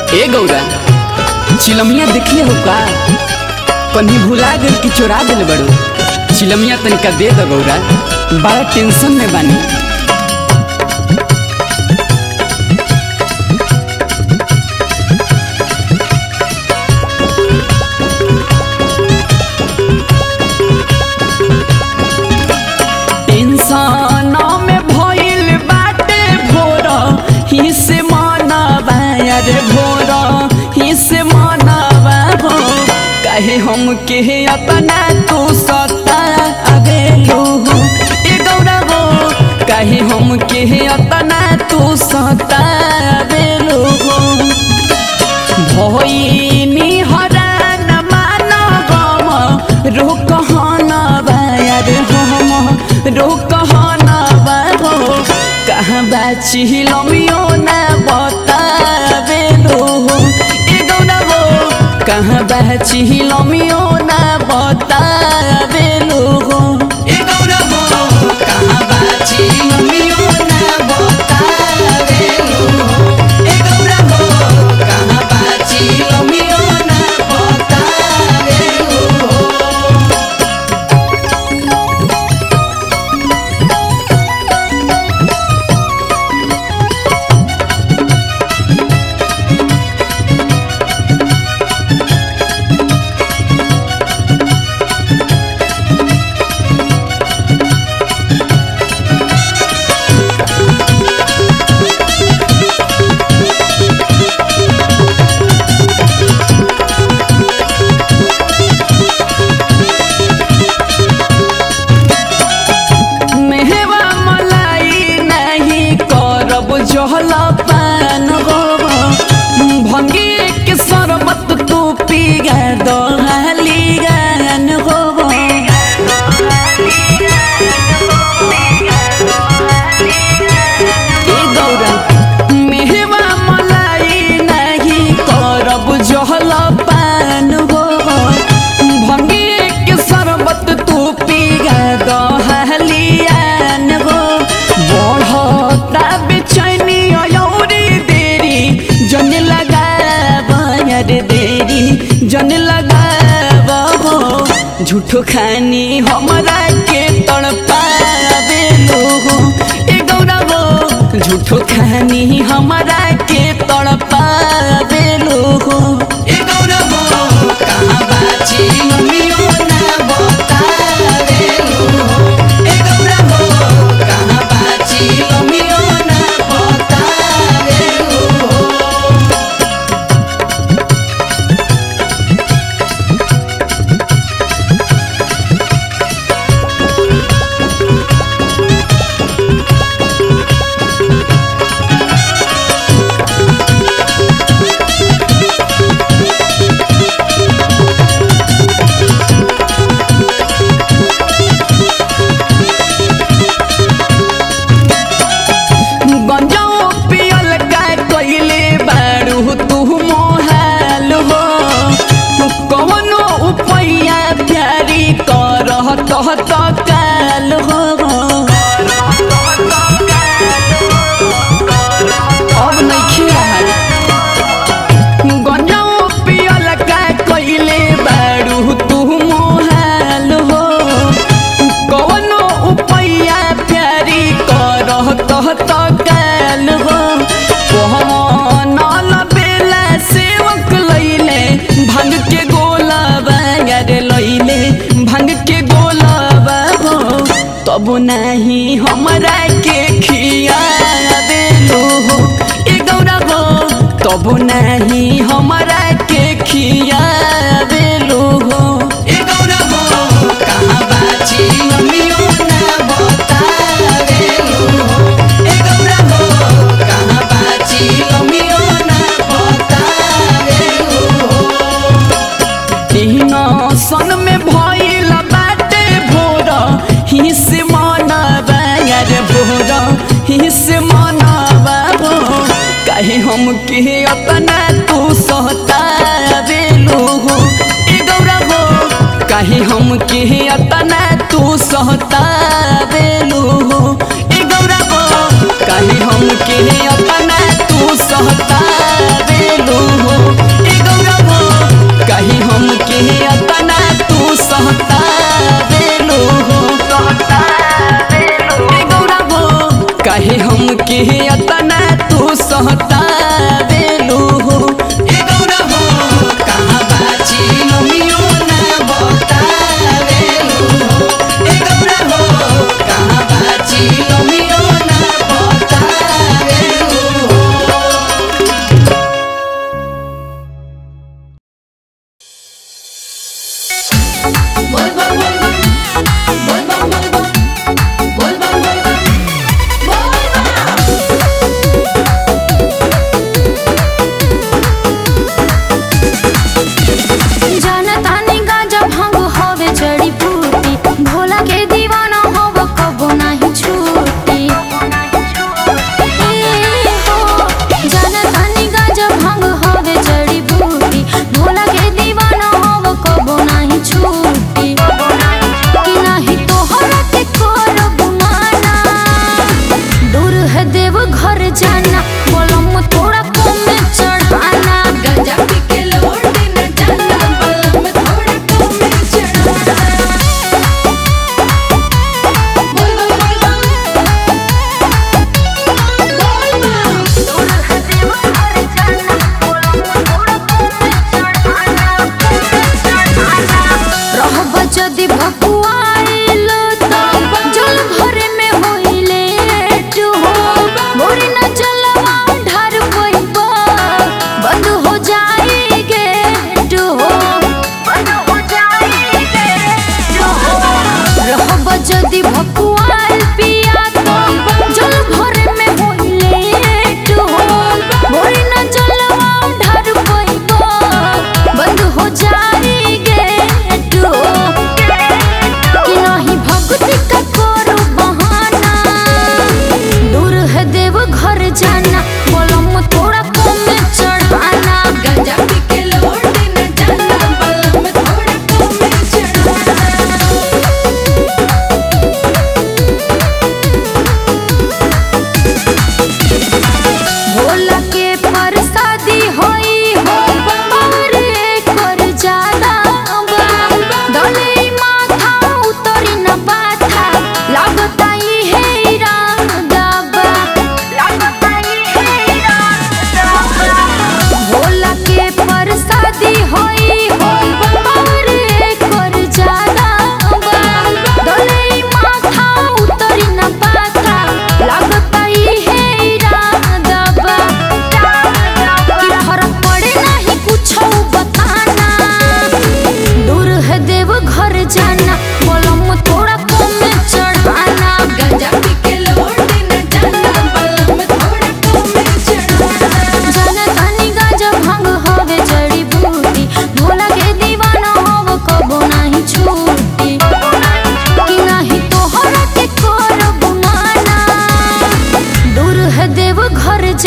ए गौरा चिलमिया देखिए हो का कहीं भुला गल कि चोरा दिल बड़ो चिलमिया तनिका दे दो गौरा बड़ा टेंशन में बानी टेंशन में भइल बाटे भोर ही से मनवा रे भोर ही से मनवा हो कहे हम के अपना तू सता अबेलू ए गौरा हो कहे हम के अपना तू सता अबेलू भइनी हरान मान गम रोकहन बायर हम रोकहन हो कहाँ बाचिलमियो न बताबेलो ए गौरा हो कहाँ बाचिलमियो न बताबेलो ए गौरा हो कहाँ बाचिलमियो न बताबेलो ए गौरा हो कहाँ बाचिलमियो न बताबेलो मेहवा मलाई नहीं करब जहल पान गब भंगी के शरबत तू पीगा दहाली गान गब ए गौरा मेहवा मलाई नहीं करब जहल पान गब भंगी के शरबत तू पीगा दहलियान गो बढ़ता बेचैनी अयौरी देरी जन लगाब यार देरी जन लगाब हो झूठो खानी हमरा के तड़पावे लोगो ए गौरा हो झूठो खानी हमरा के तड़पावे लोगो ए गौरा हो कहाँ बाची मम्मियो ना बतावे लोगो ए गौरा हो कहाँ बाची मम्मियो ना बतावे लोगो गंजाओ पियल का कइले बारू तू मोहाल हो कवनो उपैया प्यारी करह तह काल हो अब नइखे रहल गंजाओ पियल का कइले बारू तू मोहाल हो कवनो उपैया प्यारी करह तह काल हो पहनल बेला सेवक लैले भांग के गोला बागर लैले भांग के गोला हो तब नाही हमरा के खिया देलो हो ए गौरा हो तब नाही हमरा के खिया देलो हो ए गौरा हो कहाँ बाची मम्मियो ना बतावेलो ए गौरा हो कहाँ बाची मम्मियो ना बतावेलो तीन सन में भइल बाटे भोर हिस मनबा यार भोर हिस मनबा हो कहे हम के अपना तू सहतावेलो हो ए गौरा हो कहे हम के अपना तू सहतावेलो हो ए गौरा हो कहे हम के अपना तू सहता देलू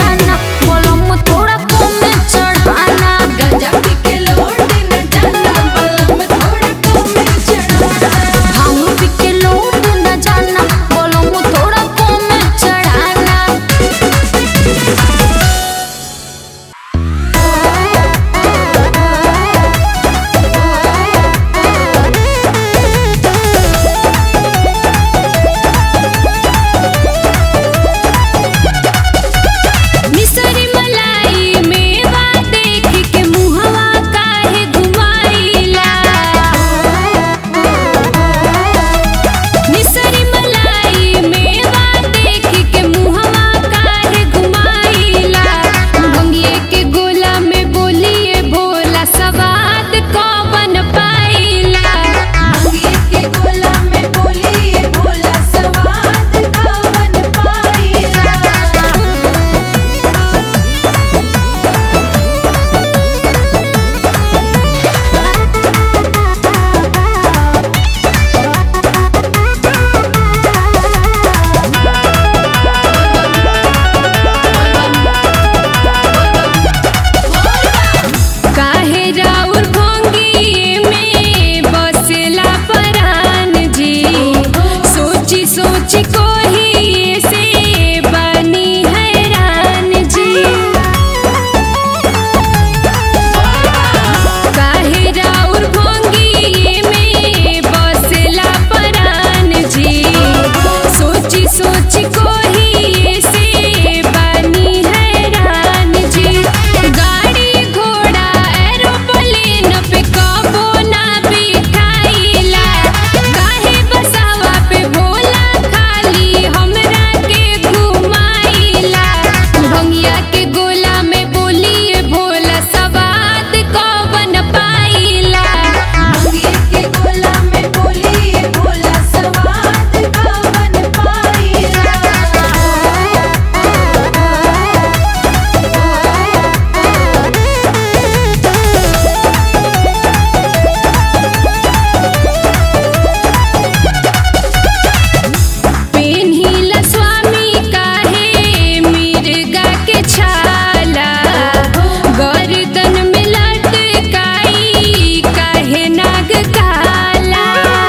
जाना बोलो मु थोड़ा कम में चढ़ाना गंजा पी के लौट न जाना बलम थोड़ा कम में चढ़ाना भांग पी के लौट न जाना बोलो मु थोड़ा कम में चढ़ाना मिसरी मलाई मेवा देख के मुहवा काहे घुमाइला मिसरी मलाई मेवा देख के मुहवा काहे घुमाइला भंगिए के गोला में बोलिए भोला सवाद कौन पाइला अंगे के गोला में बोलिए भोला सवाद कवन पाइला काहे राउर भंगिए में बसेला परान जी सोची सोची कोही से बनी हैरान जी काहे राउर भंगिए में बसेला परान जी सोची सोची कोही से बनी हैरान जी गाड़ी घोड़ा एरोप्लेन पे कबो ना बिठाइला काहे बसावा पे भोला खाली हमरा के घुमाइला भंगिया के गोला में बोलिए भोला सवाद कौन पाइला अंगे के गोला में बोलिए भोला सवाद कवन पाइला पेन्हिला स्वामी काहे मिर्गा के छाला गर्दन में लटकाई काहे नाग काला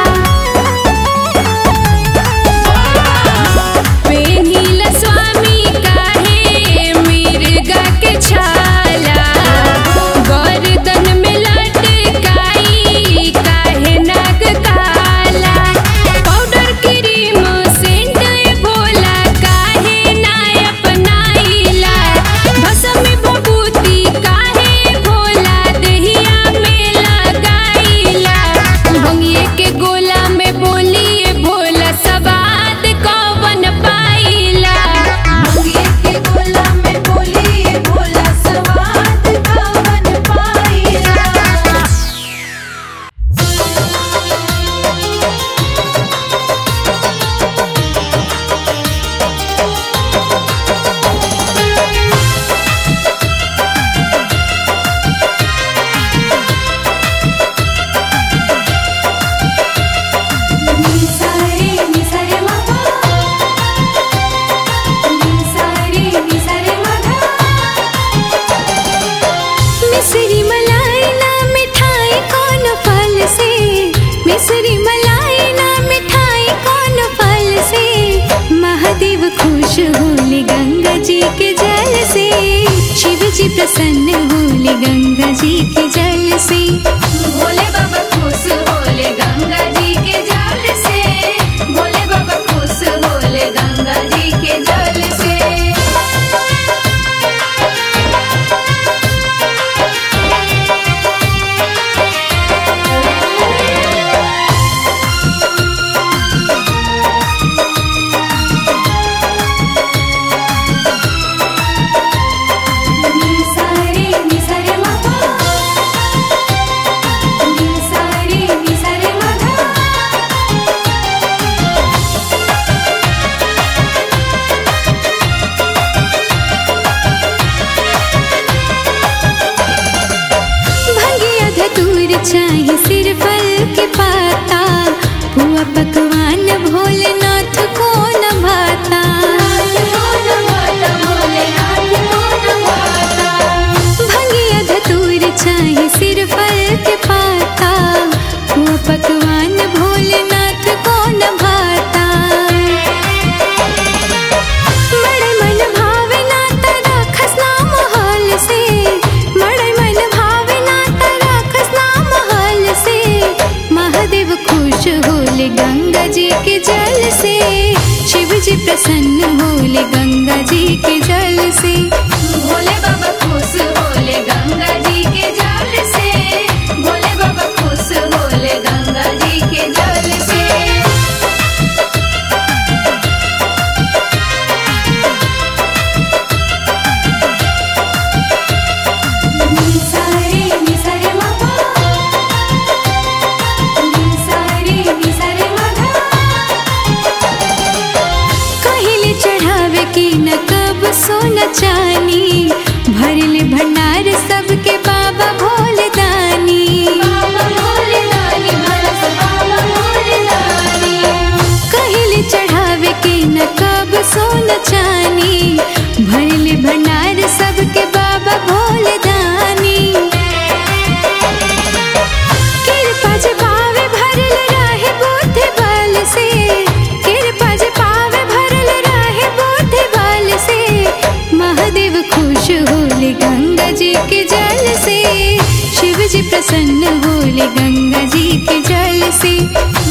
पेन्हिला स्वामी काहे मिर्गा के छाला गर्दन में लटकाई काहे नाग काला पाउडर क्रीम सेंट भोला काहे ना अपनाइला भसम भभूति काहे भोला दहिया में लगाइला भंगिए के गोला में बोलिए भोला सवाद कौन पाइला अंगे के गोला में बोलिए भोला सवाद कवन पाइला निसारे निसारे मगा निसारे निसारे मगा मिसरी मलाई ना मिठाई कौन फल से मिसरी मलाई ना मिठाई कौन फल से महादेव खुश होले गंगा जी के जल से शिव जी प्रसन्न होले गंगा जी के जल से भोले बाबा खुश होले गंगा जी के जल से भोले बाबा खुश होले गंगा जी के जल से निसारे निसारे मगा निसारे निसारे मगा भंगिया धतूर चाहे सिर फल के पाता हुआ पकवान भोलेनाथ को न भाता भोले नाथ प्रसन्न होले गंगा जी के जल से भोले बाबा खुश होले गंगा जी के जल से भोले बाबा खुश होले गंगा जी के जल से निसारे निसारे मगा निसारे निसारे मगा कहले चढ़ावे की न कब सोना चानी भरले भंडार सबके बाबा भोले दानी बाबा भोले दानी भरस बाबा भोले दानी कहले चढ़ावे के न कब सोना चानी भरले भंडार सबके बाबा भोले दानी कृपा जे पावे भरल रहे बुद्धि बल से कृपा जे पावे भरल रहे बुद्धि बल से महादेव खुश होले गंगा जी के जल से शिव जी प्रसन्न होले गंगा जी के जल से